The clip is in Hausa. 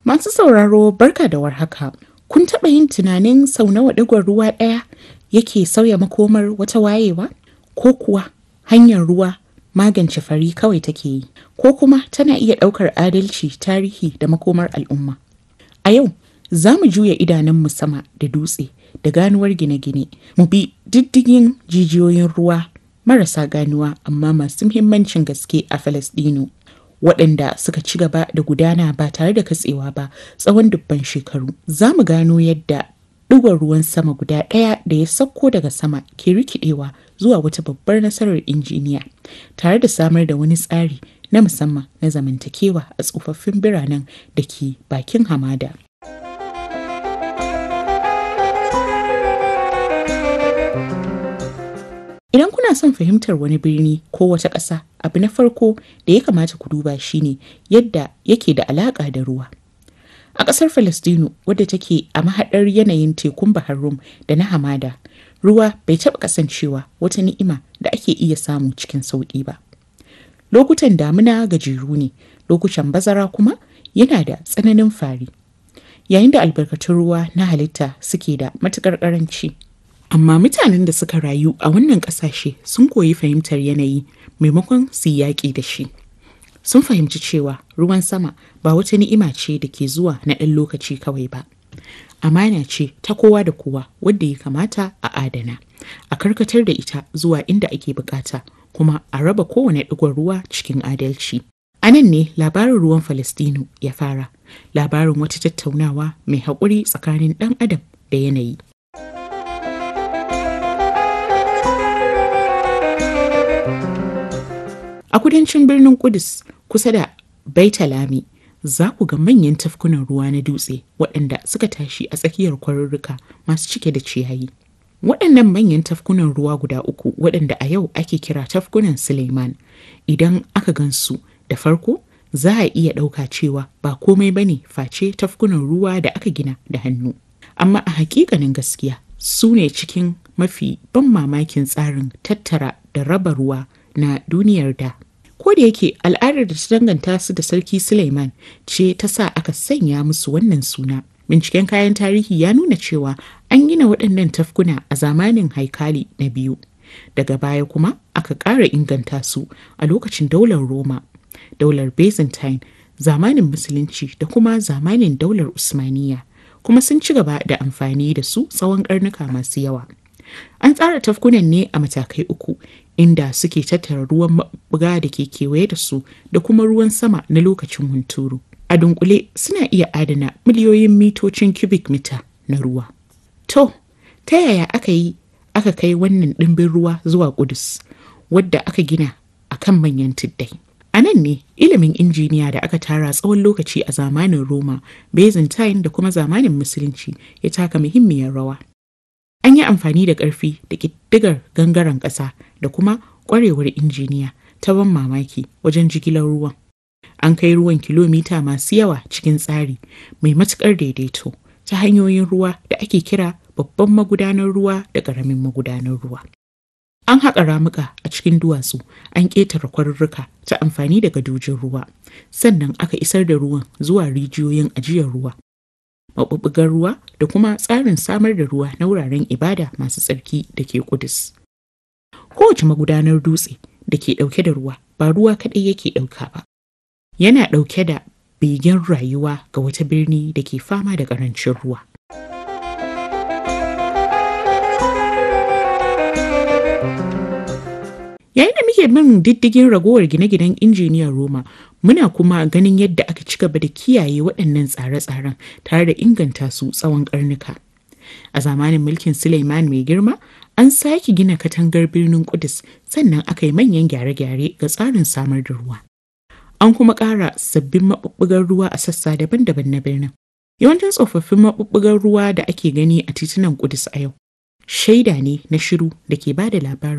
Masu sauraro barka da warhaka. Kun taɓa yin tunanin sau nawa ɗigon ruwa ɗaya yake sauya makomar wata wayewa? Ko kuwa hanyar ruwa magance fari kawai take yi? Ko kuma tana iya ɗaukar adalci, tarihi da makomar al'umma? A yau, za mu juya idanunmu sama da dutse da ganuwar gine-gine, mu bi diddigin jijiyoyin ruwa marasa ganuwa amma masu muhimmancin gaske a Falasɗinu. waɗanda suka ci gaba da gudana ba tare da katsewa ba tsawon dubban shekaru. Za mu gano yadda ɗigon ruwan sama guda ɗaya da ya sauko daga sama ke rikidewa zuwa wata babbar nasarar injiniya tare da samar da wani tsari na musamman na zamantakewa a tsofaffin biranen da ke bakin hamada. Idan kuna son fahimtar wani birni ko wata ƙasa, abu na farko da ya kamata ku duba shine yadda yake da alaƙa da ruwa. A ƙasar Falastinu wadda take a mahaɗar yanayin tekun Bahar Rum da na hamada, ruwa bai taɓa kasancewa wata ni'ima da ake iya samu cikin sauƙi ba. Lokutan damina gajeru ne, lokutan bazara kuma yana da tsananin fari. Yayin da albarkatun ruwa na halitta suke da matuƙar ƙaranci. Amma mutanen da suka rayu a wannan ƙasashe sun koyi fahimtar yanayi maimakon su yi yaƙi da shi. Sun fahimci cewa ruwan sama ba wata ni'ima ce da ke zuwa na ɗan lokaci kawai ba. Amana ce ta kowa da kowa wadda ya kamata a adana, a karkatar da ita zuwa inda ake bukata kuma a raba kowane ɗigon ruwa cikin adalci. A nan ne labarin ruwan Falastinu ya fara, labarin wata tattaunawa mai haƙuri tsakanin ɗan adam da yanayi. A kudancin birnin Kudus kusa da Baitalami za ku ga manyan tafkunan ruwa na dutse waɗanda suka tashi a tsakiyar kwarurruka masu cike da ciyayi. Waɗannan manyan tafkunan ruwa guda uku waɗanda a yau ake kira tafkunan Suleiman idan aka gansu da farko za a iya ɗauka cewa ba komai bane face tafkunan ruwa da aka gina da hannu. Amma a hakikanin gaskiya su ne cikin mafi ban mamakin tsarin tattara da raba ruwa na duniyar da. Ko da yake al'adar da ta danganta su da Sarki Suleiman ce ta sa aka sanya musu wannan suna. Binciken kayan tarihi ya nuna cewa an gina waɗannan tafkuna a zamanin haikali na biyu. Daga baya kuma aka ƙara inganta su a lokacin daular Roma, daular Byzantine, zamanin Musulunci da kuma zamanin daular Usmaniya. Kuma sun ci gaba da amfani da su tsawon ƙarnuka masu yawa. An tsara tafkunan ne a matakai uku inda suke tattara ruwan maɓuga da ke kewaye da su da kuma ruwan sama na lokacin hunturu. A dunkule suna iya adana miliyoyin mitocin cubic mita na ruwa. To, ta yaya aka yi aka kai wannan ɗimbin ruwa zuwa Kudus, wadda aka gina a kan manyan tuddai? A nan ne ilimin injiniya da aka tara tsawon lokaci a zamanin Roma, Byzantine da kuma zamanin Musulunci ya taka muhimmiyar rawa. An yi amfani da ƙarfi da ƙiddigar gangaren ƙasa da kuma ƙwarewar injiniya ta ban mamaki wajen jigilar ruwan. An kai ruwan kilomita masu yawa cikin tsari mai matuƙar daidaito ta hanyoyin ruwa da ake kira babban magudanar ruwa da ƙaramin magudanar ruwa. An haƙa ramuka a cikin duwatsu, an ƙetare kwarurruka ta amfani da gadojin ruwa, sannan aka isar da ruwan zuwa rijiyoyin ajiyar ruwa maɓuɓɓugar ruwa da kuma tsarin samar da ruwa na wuraren ibada masu tsarki da ke Kudus. Kowace magudanar dutse da ke ɗauke da ruwa ba ruwa kaɗai yake ɗauka ba. Yana ɗauke da begen rayuwa ga wata birni da ke fama da ƙarancin ruwa. Yayin da muke bin diddigin ragowar gine-ginen injiniyar Roma, muna kuma ganin yadda aka ci gaba da kiyaye waɗannan tsare-tsaren tare da inganta su tsawon ƙarnuka. A zamanin mulkin Suleiman mai girma, an sake gina katangar birnin Kudus sannan aka yi manyan gyare-gyare ga tsarin samar da ruwa. An kuma ƙara sabbin maɓuɓɓugar ruwa a sassa daban-daban na birnin. Yawancin tsofaffin maɓuɓɓugar ruwa da ake gani a titunan Kudus a yau, shaida ne na shiru da ke ba da labarin